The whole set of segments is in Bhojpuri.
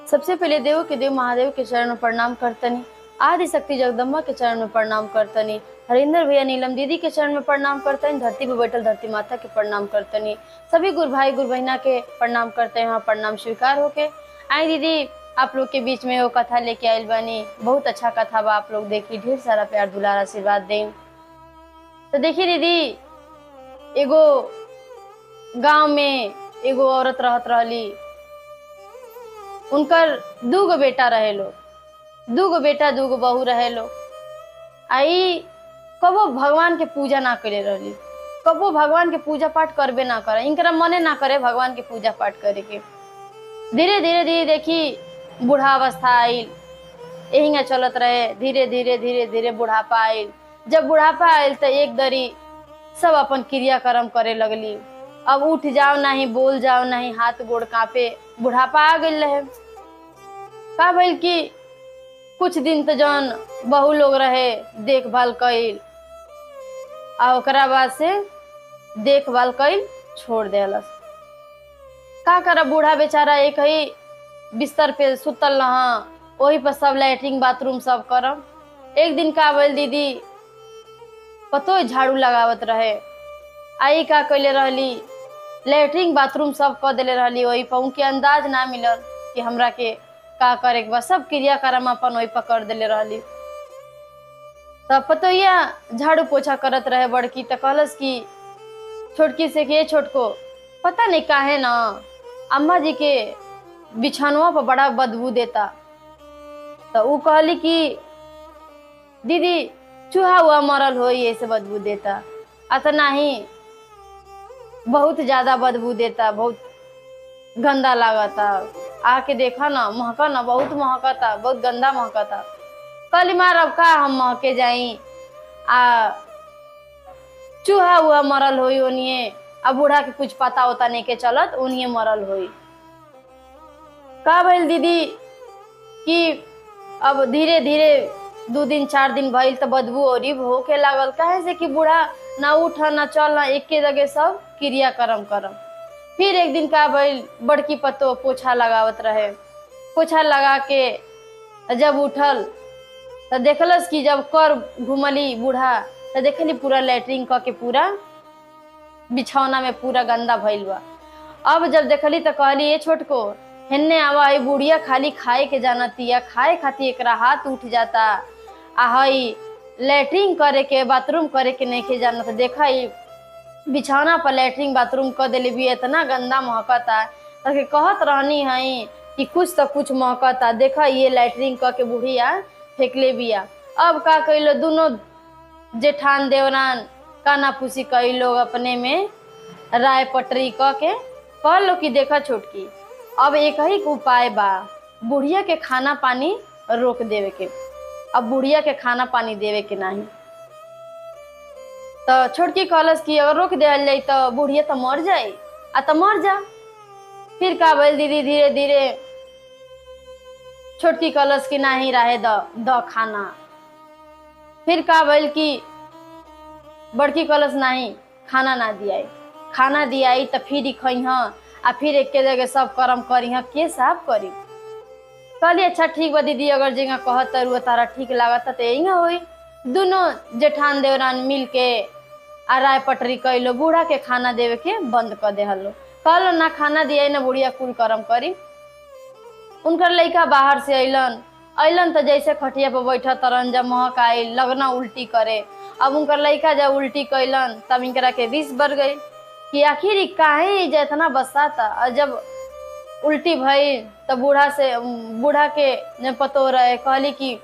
सबसे पहले देव के देव महादेव के चरण में प्रणाम करतनी आदि शक्ति जगदम्बा के चरण में प्रणाम करतनी हरिंदर भैया नीलम दीदी के चरण में प्रणाम करतनी धरती पे बैठल धरती माता के प्रणाम करतनी सभी गुरु भाई गुरु बहना के प्रणाम करते हैं वहाँ प्रणाम स्वीकार होके आई दीदी आप लोग के बीच में वो कथा लेके आयल बनी बहुत अच्छा कथा बा आप लोग देखी ढेर सारा प्यार दुलार आशीर्वाद दें तो देखिए दीदी एगो गांव में एगो औरत रहत रहली उनकर दूगो बेटा रहे लो दूगो बेटा दूगो बहू रहे लो आई कबो भगवान के पूजा ना करे रहली कबो भगवान के पूजा पाठ करबे ना करे इनकरा मने ना करे भगवान के पूजा पाठ करे के धीरे धीरे धीरे देखी बूढ़ावस्था आइल यही चलत रहे धीरे धीरे धीरे धीरे बुढ़ापा आइल जब बुढ़ापा आइल तो एक दरी सब अपन क्रियाक्रम करे लगली अब उठ जाओ नहीं बोल जाओ नहीं हाथ गोड़ कांपे बुढ़ापा आ गई रहे का भइल कि कुछ दिन तो जौन बहु लोग रहे देखभाल कइल आ ओकरा बाद से देखभाल कइल छोड़ देलस का कर बूढ़ा बेचारा एक ही बिस्तर पे सुतल रहा वही पर सब लैट्रिन बाथरूम सब करम एक दिन का भइल दीदी पतो झाड़ू लगावत रहे आई का कैले रहली लैट्रिन बाथरूम सब कर देले रहली वही पर उनके अंदाज ना मिलल कि हमरा के का करे के बा सब क्रियाक्रम अपन वही पर कर देले रहली तब पतो या झाड़ू पोछा करत रहे बड़की तो कहलस कि छोटकी से कि "ए छोटको पता नहीं काहे ना अम्मा जी के बिछानुआ पर बड़ा बदबू देता तो ऊ कहली कि दीदी चूहा हुआ मरल हो ऐसे बदबू देता अतना ही बहुत ज्यादा बदबू देता बहुत गंदा लागता आके देखा ना महका ना बहुत महकता बहुत गंदा महकता कहली मार अब का हम महके जाई आ चूहा हुआ मरल होई ओनिए आ बूढ़ा के कुछ पता होता नहीं के चलत उनिए मरल होई का भइल दीदी कि अब धीरे धीरे दू दिन चार दिन भइल तो बदबू और होके लागल काहे से कि बूढ़ा ना उठ ना चल ना एके जगह सब क्रियाक्रम करम फिर एक दिन का भइल बड़की पतो पोछा लगावत रहे पोछा लगा के जब उठल तो देखलस कि जब कर घुमली बूढ़ा तो देखली पूरा लैट्रिन क के पूरा बिछौना में पूरा गंदा भइल बा अब जब देखली तो कहली ये छोटको हेन्ने आवा हई बुढ़िया खाली खाए के जानतिया खाए खातिर एकरा हाथ उठ जाता आ हई लैट्रिन करे के बाथरूम करे के नहीं के जानत देखा ई बिछौना पर लैट्रिन बाथरूम कर देले भी इतना गंदा महकता तके कहत रहनी हई कि कुछ तो कुछ महकता देखा ये लैट्रिन क के बुढ़िया फेंकले बिया अब का कैलो दोनों जेठान देवरान काना फूसी कई लोग अपने में राय पटरी क के कह लो कि देखा छोटकी अब एक ही उपाय बा बुढ़िया के खाना पानी रोक देवे के अब बुढ़िया के खाना पानी देवे के नहीं तो छोटकी कहलस कि अगर रोक दिया जाए तो बुढ़िया तो मर जाए आ तो मर जा फिर का भइल दीदी धीरे धीरे छोटकी कहलस कि नहीं रहे द द खाना फिर का भइल कि बड़की कहलस नहीं खाना ना दियाई खाना दियाई तो फिर खइह आ फिर एक जगह सब कर्म करी के साफ करी कहली अच्छा ठीक बा दीदी अगर जगह कहत रुआ तारा ठीक लागत तो यही होई दोनों जेठान देवरान मिल के आ राय पटरी कैलो बूढ़ा के खाना देवे के बंद कर देहलो कहलो ना खाना दिया ना बुढ़िया कुल कर्म करी उनकर लड़का बाहर से अइलन अइलन तो जैसे खटिया पर बैठा तरन जब महक आई लगना उल्टी करे अब उनकर लड़का जब उल्टी कैलन तब इनकरा के विष बढ़ गई कि आखिर ई काहे ई जे इतना बसाता और जब उल्टी भई तो बूढ़ा से बूढ़ा के ने पतो रहे कहली कि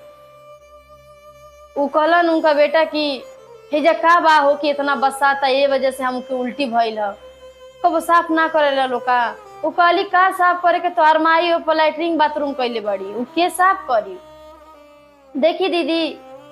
उ कहलन उनका बेटा कि हेजा का बा हो कि इतना बसाता ये वजह से हमके उल्टी भइल ह कब साफ ना करे लोग का उ कहली का साफ करे के तोहार माई हो लैट्रिन बाथरूम कैले बड़ी उ के साफ करी देखी दीदी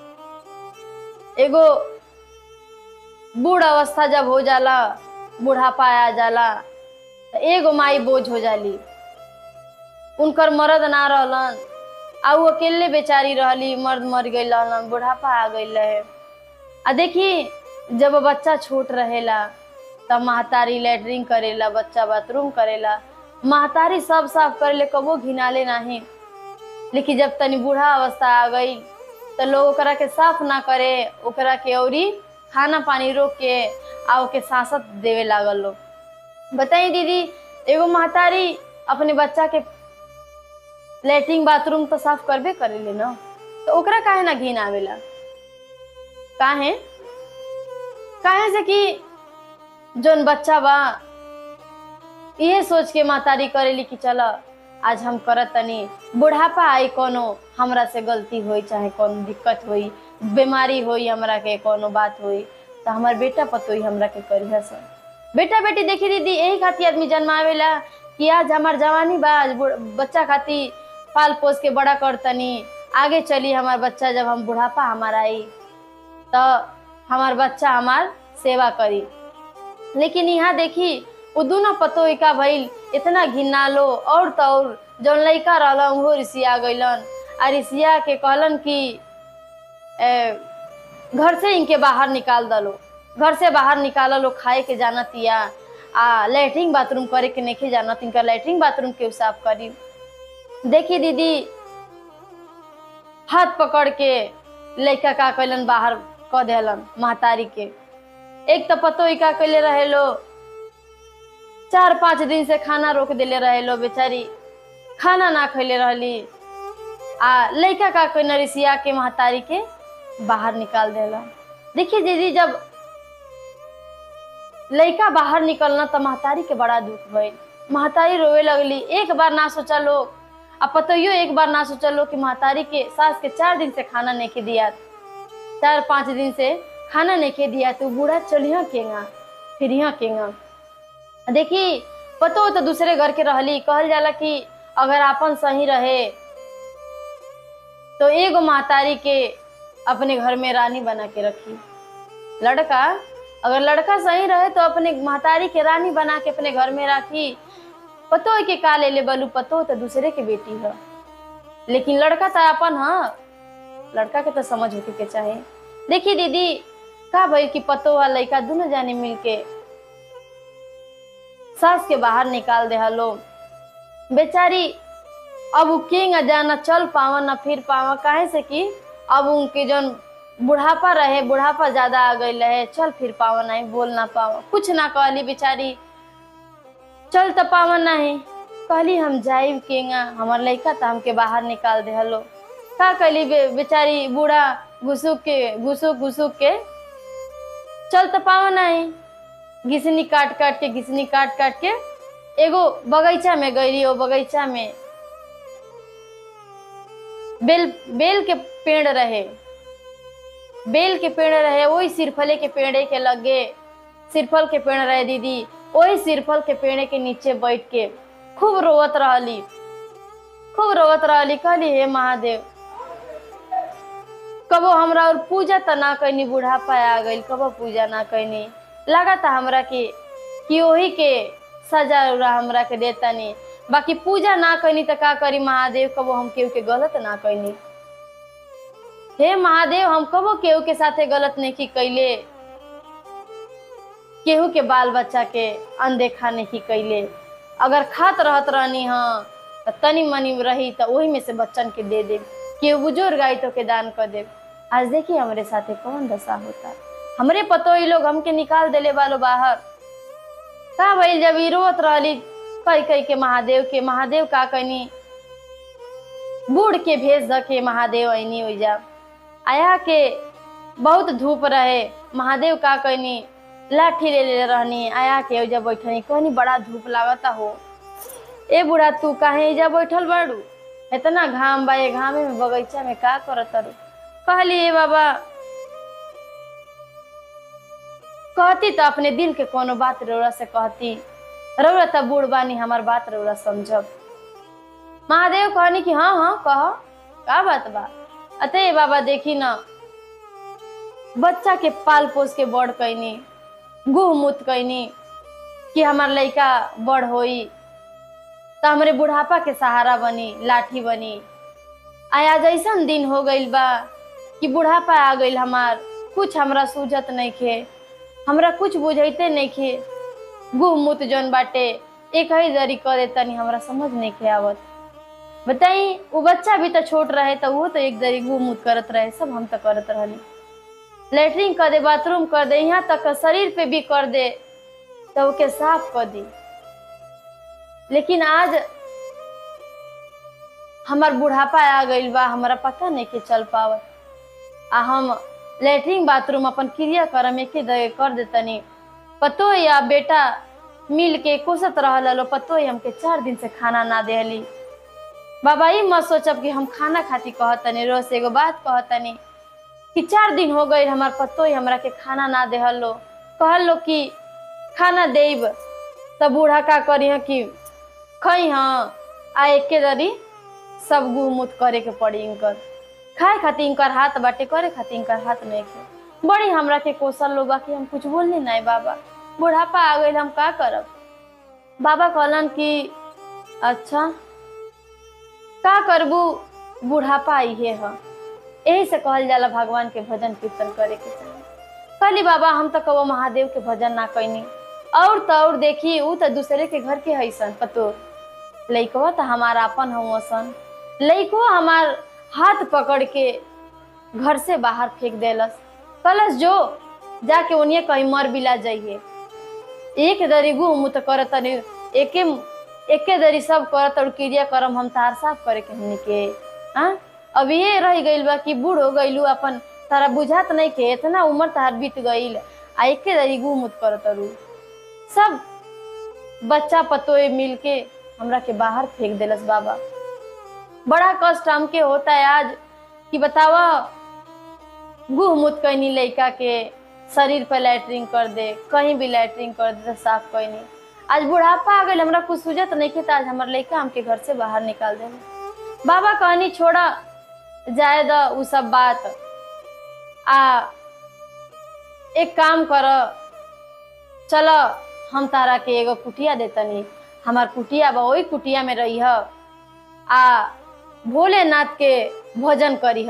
एगो बूढ़ अवस्था जब हो जाला बुढ़ापा आ जाला तो एगो माई बोझ हो जाली उनकर मर्द ना रहलन आ उ अकेले बेचारी रहली मर्द मर गई रहलन बुढ़ापा आ गई रहे आ देखी जब बच्चा छोट रहेला तब महतारी लैट्रिन करेला बच्चा बाथरूम करेला महतारी सब साफ करे ले कबो घिनाले नाही लेकिन जब तनी बूढ़ा अवस्था आ गई तो लोग ओकरा के साफ ना करे ओकरा के औरी खाना पानी रोक के आ ओके सांसत देवे लागल लोग बताई दीदी एगो महतारी अपने बच्चा के लेटरिन बाथरूम तो साफ करबे करेले ना तो ओकरा काहे ना घिन आवेला काहे काहे से कि जोन बच्चा बा ये सोच के महतारी करेली कि चल आज हम करत तनी बुढ़ापा आई कोनो हमरा से गलती होई चाहे कोनो दिक्कत होई बीमारी होई हमरा के कोनो बात होई तो हमार बेटा पतोई हमरा के करिया सन बेटा बेटी देखी दीदी यही खातिर आदमी जन्मावेला कि आज हमार जवानी बा आज बुढ़- बच्चा खातिर पाल पोस के बड़ा करतनी आगे चली हमार बच्चा जब हम बुढ़ापा हमार आई तो हमार बच्चा हमार सेवा करी लेकिन यहाँ देखी वो दोनों पतो का भइल इतना घिना लो और तो और जौन लड़का रहलन उहो रिसिया गइलन आ रिसिया के कहलन कि ए, घर से इनके बाहर निकाल दलो घर से बाहर निकाल लो खाए के जाना तिया आ लेटरिन बाथरूम करे के नहीं जाना इनका लेटरिन बाथरूम के साफ करी देखी दीदी हाथ पकड़ के लड़का का कैलन बाहर क देलन महतारी के एक तो पतो ही का कैले रहे लो चार पाँच दिन से खाना रोक देले रहे लो बेचारी खाना ना खैले रहली आ लड़का का कोई नरिसिया के महतारी के बाहर निकाल देला देखिए दीदी जब लड़का बाहर निकलना तो महतारी के बड़ा दुख भइल महतारी रोवे लगली एक बार ना सोचा लोग आ पतइयो एक बार ना सोचा लो कि महतारी के सास के चार दिन से खाना नहीं के दिया चार पाँच दिन से खाना नहीं के दिया तो बूढ़ा चलिया केगा फिर यहाँ केगा देखी पतो हो तो दूसरे घर के रहली कहल जाला कि अगर आपन सही रहे तो एगो महतारी के अपने घर में रानी बना के रखी लड़का अगर लड़का सही रहे तो अपने महतारी के रानी बना के अपने घर में रखी पतो है कि का ले ले बलू पतो हो तो दूसरे के बेटी है लेकिन लड़का तो अपन हाँ लड़का के तो समझ होके के चाहे देखी दीदी का भाई कि पतो वाला लड़का दोनों जाने मिल के सास के बाहर निकाल दे हलो बेचारी अब उ किंग जाना चल पावा ना फिर पावा काहे से कि अब उनके जौन बुढ़ापा रहे बुढ़ापा ज्यादा आ गई रहे चल फिर पावा नहीं बोल ना पावा कुछ ना कहली बेचारी चल तो पावा नहीं कहली हम जाइब केंगा हमार लड़का तो हमके बाहर निकाल दे हलो का कहली बे, बेचारी बूढ़ा घुसुक के घुसुक घुसुक के चल तो पावा नहीं घिसनी काट काट के घिसनी काट काट के एगो बगीचा में गई ओ बगीचा में बेल बेल के पेड़ रहे बेल के पेड़ रहे वही सिरफले के पेड़े के लगे सिरफल के पेड़ रहे दीदी वही सिरफल के पेड़े के नीचे बैठ के खूब रोवत रहली खूब रोवत रहली कहली हे महादेव कबो हमरा और पूजा त ना कैनी बुढ़ापा आ गइल कबो पूजा ना कैनी लगा था हमरा के कि ओही के सजा उरा हमरा के देतनी बाकी पूजा ना कैनी त का करी महादेव कबो हम केहू के गलत ना कैनी हे महादेव हम कबो केहू के साथे गलत नहीं की कैले केहू के बाल बच्चा के अनदेखा नहीं कैले अगर खात रहत रहनी हाँ त तनी मनी रही त वही में से बच्चन के दे देब केहू बुजुर्ग आई तो के दान कर देब आज देखिए हमारे साथे कौन दशा होता हमरे पतो ही लोग हमके निकाल देले वालो बाहर का भइल जब ई रोत रहली कई कई के महादेव के महादेव का कनी बूढ़ के भेज द के महादेव ऐनी हो जा आया के बहुत धूप रहे महादेव का कनी लाठी ले ले रहनी आया के ओजा बैठनी कहनी बड़ा धूप लागता हो ए बूढ़ा तू काहे एजा बैठल बाड़ू इतना घाम बा ये घामे में बगीचा में का करत तारू कहली ए बाबा कहती तो अपने दिल के कोनो बात रौरा से कहती रौरा तो बूढ़ बानी हमार बात रौरा समझब महादेव कहनी कि हाँ हाँ कह का बात बा अते बाबा देखी ना बच्चा के पाल पोस के बड़ कैनी गुह मुत कैनी कि हमार लड़का बड़ होई तो हमरे बुढ़ापा के सहारा बनी लाठी बनी आया जैसन दिन हो गइल बा कि बुढ़ापा आ गइल हमार कुछ हमरा सूझत नहीं खे हमरा कुछ बुझैते नहीं खे गुह मुत जौन बाटे एक ही दरी कर देतनी हमरा समझ नहीं के आवत बताई वो बच्चा भी तो छोट रहे तो वो तो एक दरी घूम उत करत रहे सब हम तो करत रहनी लेटरिन कर दे बाथरूम कर दे यहाँ तक का शरीर पे भी कर दे तो ओके साफ कर दी लेकिन आज हमार बुढ़ापा आ गइल बा हमरा पता नहीं के चल पावत आ हम लेटरिन बाथरूम अपन क्रिया करम एके दगे कर देतनी पतो या बेटा मिल के कोसत रहल लो पतो ही हमके चार दिन से खाना ना देहली बाबा ई मत सोचब कि हम खाना खाती कहतनी रोज से एगो बात कहतनी कि चार दिन हो गए हमार पतो ही हमरा के खाना ना देहल लो कहल लो कि खाना देब तब बूढ़ा का करी है कि खई हाँ आ एके दरी सब गुमुत करे के पड़ी इनकर खाए खातिर इनकर हाथ बाटे करे खातिर इनकर हाथ नहीं के बड़ी हमरा के कोसल लो बाकी हम कुछ बोलनी नहीं बाबा बुढ़ापा आ गई हम का करब बाबा कहलन कि अच्छा का करबू बुढ़ापा इहे ह यही से कहल जाला भगवान के भजन कीर्तन करे के चाही कहली बाबा हम तो कबो महादेव के भजन ना कैनी और तो और देखी ऊ तो दूसरे के घर के हैसन पतो लइकवा तो हमारा अपन हूँ सन लइको हमार हाथ पकड़ के घर से बाहर फेंक देलस कलस जो जाके उन्हें कहीं मर बिला जाइए एक दरी गु मुँह तो करत तनी एके एके दरी सब करत और क्रिया करम हम तार साफ करे के हमनी के हाँ अब ये रह गइल बा कि बूढ़ हो गइलू अपन तारा बुझात नहीं के इतना उम्र तार बीत गइल आ एके दरी गु मुत करत रू सब बच्चा पतोए मिल के हमरा के बाहर फेंक देलस बाबा बड़ा कष्ट हमके होता है आज कि बतावा गुह मुत कैनी लड़का के शरीर पर लैटरिंग कर दे कहीं भी लैटरिंग कर दे तो साफ कैनी आज बुढ़ापा आ गई हमरा कुछ सूझत नहीं के आज हमार लड़का हमके घर से बाहर निकाल दे बाबा कहनी छोड़ा जाए द उ सब बात आ एक काम कर चलो हम तारा के एगो कुटिया देतनी हमार कुटिया बा वही कुटिया में रही आ भोलेनाथ के भोजन करी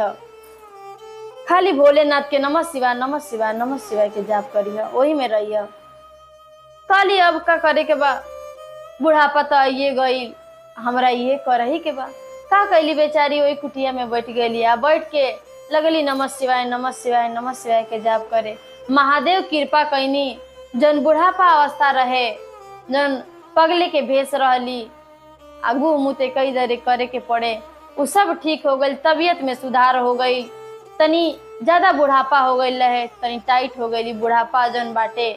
खाली भोलेनाथ के नमः शिवाय नमः शिवाय नमः शिवाय के जाप करी वही में रही खाली अब का करे के बा बुढ़ापा तो आइए गई हमरा ये करही के बा का कैली बेचारी वही कुटिया में बैठ गई आ बैठ के लगली नमः शिवाय नमः शिवाय नमः शिवाय के जाप करे महादेव कृपा कैनी जन बुढ़ापा अवस्था रहे जन पगले के भेष रहली आगू मुते कई दरे करे के पड़े उ सब ठीक हो गई तबीयत में सुधार हो गई तनी ज्यादा बुढ़ापा हो गई रहे तनी टाइट हो गई बुढ़ापा जन बाटे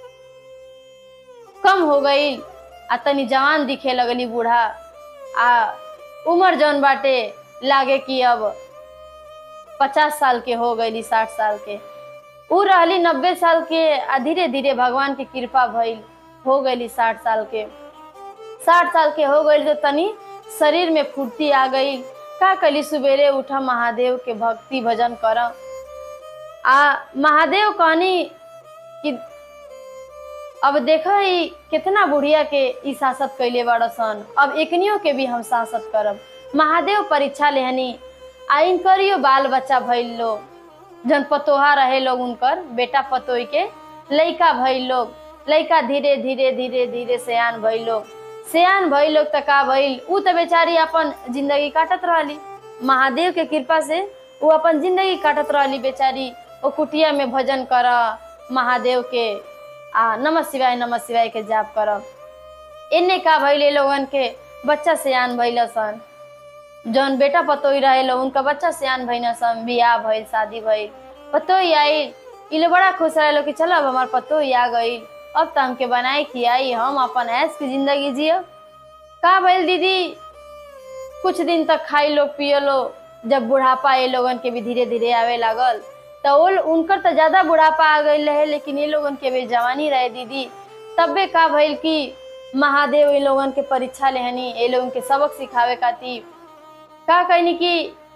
कम हो गई आ तनी जवान दिखे लगली बूढ़ा आ उम्र जौन बाटे लागे कि अब पचास साल के हो गई साठ साल के उ रहली नब्बे साल के आ धीरे धीरे भगवान की कृपा भइल हो गई साठ साल के साठ साल के हो गई तो तनी शरीर में फुर्ती आ गई का कली सवेरे उठा महादेव के भक्ति भजन कर आ महादेव कहनी कि अब देखा ही कितना बुढ़िया के ई शासत कैले बड़सन अब एकनियों के भी हम शासत करब महादेव परीक्षा लेहनी आ इनकरियो बाल बच्चा भइल लोग जन पतोहा रहे लोग उनकर बेटा पतोही के लइका भइल लोग लइका धीरे धीरे धीरे धीरे सयान भइल लोग सयान भइल लोग त का भइल उ त बेचारी अपन जिंदगी काटत रहली महादेव के कृपा से उ अपन जिंदगी काटत रहली बेचारी ओ कुटिया में भजन कर महादेव के आ नमः शिवाय नमः शिवाय के जाप करब इन्ने का भइले लोगन के बच्चा सयान भइल सन जौन बेटा पतोही रहे लो उनका बच्चा सयान भइल सन बियाह भइल शादी भइल पतोही आई इ लोग बड़ा खुश रहे लो कि चलो अब हमार पतोही आ गई अब तो हमके बनाई खियाई हम अपन ऐश की जिंदगी जियो का भइल दीदी कुछ दिन तक खाई लो पियो लो जब बुढ़ापा ये लोगन के भी धीरे धीरे आवे लागल तो वो उनकर तो ज्यादा बुढ़ापा आ गई रहे लेकिन ये लोगन के भी जवानी रहे दीदी तबे का भइल कि महादेव ये लोगन के परीक्षा लेहनी ये लोगन के सबक सिखावे खातिर का कहनी कि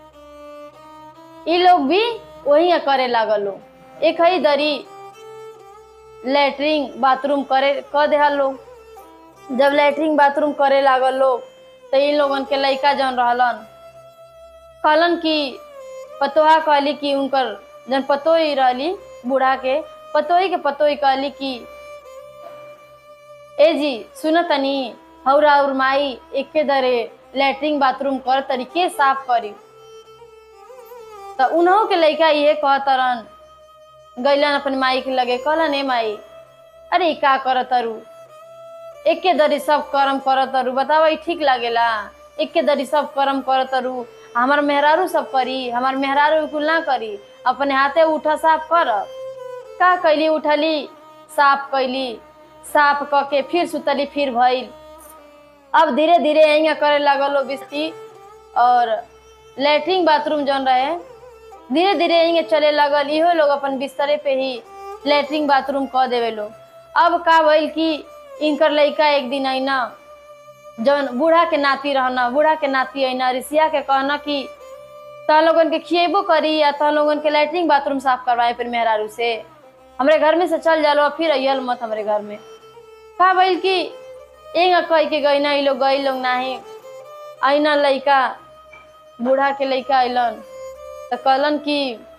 ये लोग भी वही करे लागल लो एक ही दरी लेटरिन बाथरूम करे कर दे लोग जब लेटरिन बाथरूम करे लागल लोग तो इन लोगन के लड़का जौन रहलन कहलन कि पतोहा कहली कि उनकर जन पतोही रहली बूढ़ा के पतोही के पतोही कहली कि ए जी सुन तनी हौरा और माई एके दरे लैट्रिन बाथरूम कर तरीके साफ करी त उन्हों के लइका इहे कहतरन गैलन अपन माई के लगे कहलन ए माई अरे ई का कर तरु एके दरी सब कर्म कर तरु बतावा ई ठीक लागेला एके दरी सब कर्म कर तरु हमार मेहरारू सब करी हमार मेहरारू कुल ना करी अपने हाथे उठा साफ कर का कैली उठली साफ कैली साफ क के फिर सुतली फिर भइल अब धीरे धीरे यहीं करे लगल बिस्ती और लैट्रिन बाथरूम जौन रहे धीरे धीरे यहीं चले लगल इहो लोग अपन बिस्तरे पे ही लैट्रिन बाथरूम क देवे लोग अब का भइल कि इनकर लइका एक दिन अइना जौन बूढ़ा के नाती रहना बूढ़ा के नाती अइना ऋषिया के कहना कि तह लोगन के खिएबो करी या तह लोगन के लैट्रिन बाथरूम साफ करवाए फिर मेहरारू से हमरे घर में से चल जालो फिर अयल मत हमरे घर में का भइल कि एंगा कह के गई ना लोग गई लोग नाही अइना लइका बूढ़ा के लइका अइलन त कहलन कि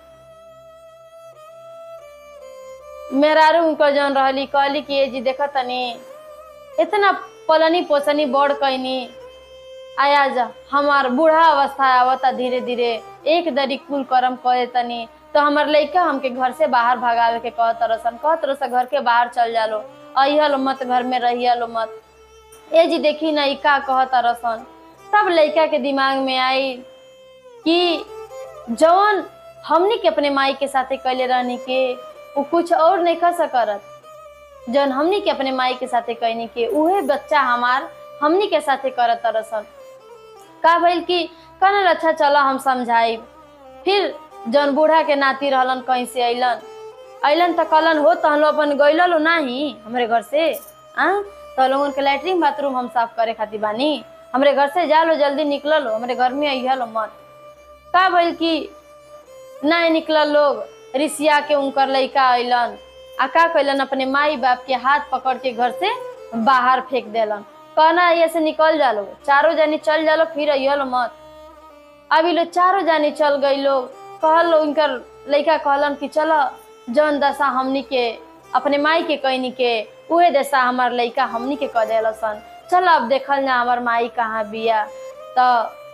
मेहरारू उनकर जौन रहली कहली कि ए जी देखा तनी इतना पलनी पोसनी बड़ कैनी आया जा हमार बूढ़ा अवस्था आवता धीरे धीरे एक दरी कुल कर्म करे तनी तो हमार लइका हमके घर से बाहर भगावे के कहत रसन कहत रसन घर के बाहर चल जालो अहिया मत घर में रहिया लो मत ए जी देखी ना ई का कहत रसन तब लइका के दिमाग में आई कि जौन हमनी के अपने माई के साथे कैले रहनी के वो कुछ और नहीं कर सकत जौन हमनी के अपने माई के साथे कहनी के उहे बच्चा हमार हमनी के साथे करत रसन का भइल कि कहल अच्छा चलो हम समझाई फिर जौन बूढ़ा के नाती रहलन कहीं से अइलन अइलन त कहलन हो तो हम अपन गइल लो नाही हमरे घर से आ तो लोगन के लैट्रिन बाथरूम हम साफ करे खातिर बानी हमरे घर से जा लो जल्दी निकल लो हमरे घर में अइहा लो मत का भइल कि नहीं निकलल लोग ऋषिया के उनकर लइका अइलन आ का कैलन अपने माई बाप के हाथ पकड़ के घर से बाहर फेंक देलन कहना ये से निकल जालो चारों जानी चल जालो फिर अइहलो मत अभी लोग चारों जानी चल गई लोग कहल उनकर लइका कहलन कि चलो जौन दशा हमनी के अपने माई के कहनी के उहे दशा हमार लइका हमनी के कह देलसन चल अब देखल ना हमार माई कहाँ बिया तो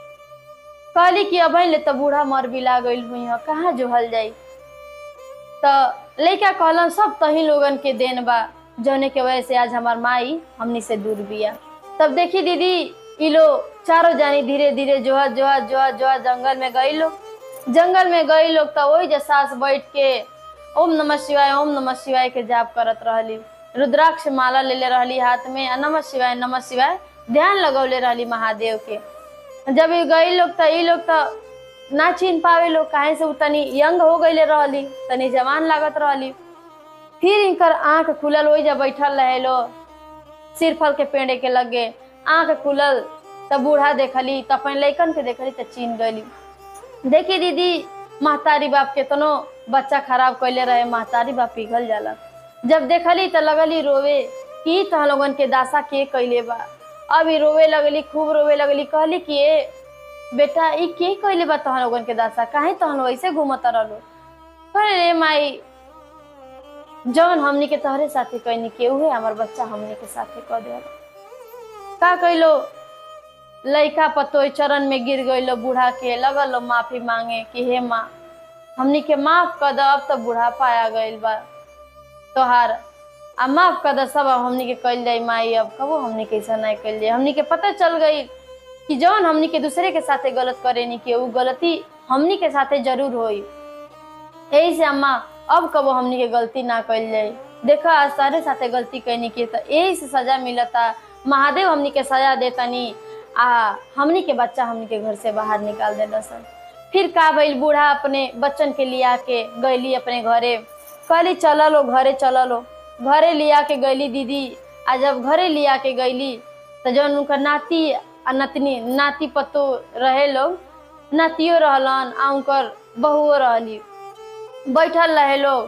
कहली कि अब ले तो बूढ़ा मर बिला गइल हुई है कहाँ जोहल जाई तो लइका कहलन सब तही लोगन के देन बा जौने के वजह से आज हमार माई हमनी से दूर बिया तब देखी दीदी ई लोग चारों जानी धीरे धीरे जोहा जोहा जोहा जोहा जंगल में गई लोग जंगल में गई लोग तो वही जे सास बैठ के ओम नमः शिवाय ओम नमः शिवाय के जाप करत रहली रुद्राक्ष माला लेले रहली हाथ में आ नमः शिवाय नमः शिवाय ध्यान लगौले रहली महादेव के जब ई गई लोग तो ई लोग तो ना चिन पावे लोग काहे से उ तनी यंग हो गईले रहली तनी जवान लागत रहली फिर इनकर आंख खुलल वही जब बैठल रहे लो सिर फल के पेड़े के लगे आंख खुलल तब बूढ़ा देखली तब अपन लैकन के देखली तो चीन गली देखी दीदी महतारी बाप केतनो बच्चा खराब कैले रहे महतारी बाप पिघल जाला जब देखली तो लगली रोवे कि तह लोगन के दासा के कैले बा अभी रोवे लगली खूब रोवे लगली कहली कि ए बेटा ई के कैले बा तह लोगन के दासा काहे तहन वैसे घूमत रहलो अरे रे माई जौन हमनी के तहरे साथे कहनी के उहे हमर बच्चा हमनी के साथे कह दे का कैलो लइका पतोय चरण में गिर गइलो बूढ़ा के लगल लो माफी मांगे कि हे माँ हमनी के माफ कर द अब तो बुढ़ापा आ गइल बा तोहार आ माफ कर द सब अब हमनी के कइल जाई माई अब कबो हमनी के ऐसा नहीं कइल जाई हमनी के पता चल गई कि जौन हमनी के दूसरे के साथे गलत करेनी के उ गलती हमनी के साथे जरूर होई यही से अम्मा अब कबो हमनी के गलती ना कइल जाई देखा आज सारे साथे गलती कैनी के त यही से सजा मिलता महादेव हमनी के सजा देतनी आ हमनी के बच्चा हमनी के घर से बाहर निकाल देला सन फिर का भइल बूढ़ा अपने बच्चन के लिया के गईली अपने घरे कहली चल लो घरे चल लो घरे लिया के गईली दीदी आ जब घरे लिया के गईली तो जौन उनकर नाती आ नतनी नाती पतो रहे लोग नातियो रहलन आ उनकर बहुओ रहली बैठल रहे लोग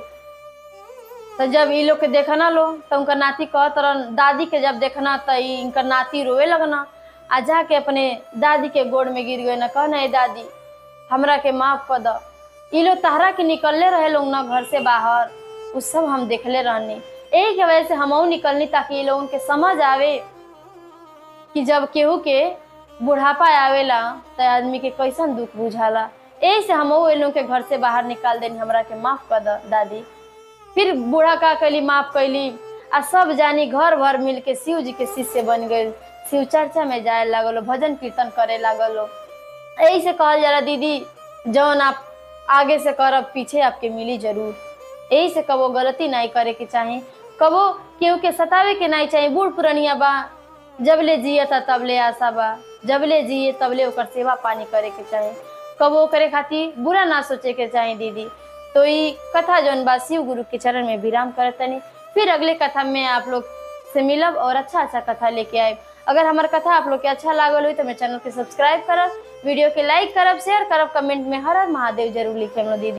तो जब ई लोग के देखना लो तो उनका नाती कहत रहन दादी के जब देखना तो ई इनकर नाती रोवे लगना आ जाके अपने दादी के गोड़ में गिर गए ना कहना ए दादी हमरा के माफ कर द ई लोग तहरा के निकलले रहे लोग ना घर से बाहर उ सब हम देखले रहनी यही के वजह से हमहू निकलनी ताकि ये लोगन के समझ आवे कि जब केहू के बुढ़ापा आवेला त आदमी के कैसन दुख बुझाला यही से हमहू ये लोग के घर से बाहर निकाल देनी हमरा के माफ कर द दादी फिर बूढ़ा का कैली माफ कैली आ सब जानी घर भर मिल के शिव जी के शिष्य बन गए शिव चर्चा में जाए लागल भजन कीर्तन करे लागल यही से कहल जाला दीदी जौन आप आगे से करब पीछे आपके मिली जरूर यही से कबो गलती नहीं करे के चाही कबो केहू के सतावे के नहीं चाही बूढ़ पुरनिया बा जबले जिए था तबले आशा बा जबले जिए तबले ओकर सेवा पानी करे के चाही कबो करे खातिर बुरा ना सोचे के चाही दीदी तो ई कथा जौन बा शिव गुरु के चरण में विराम करत तनी फिर अगले कथा में आप लोग से मिलब और अच्छा अच्छा कथा लेके आए अगर हमार कथा आप लोग के अच्छा लागल हुई तो मेरे चैनल के सब्सक्राइब करब वीडियो के लाइक करब शेयर करब कमेंट में हर हर महादेव जरूर लिखे दीदी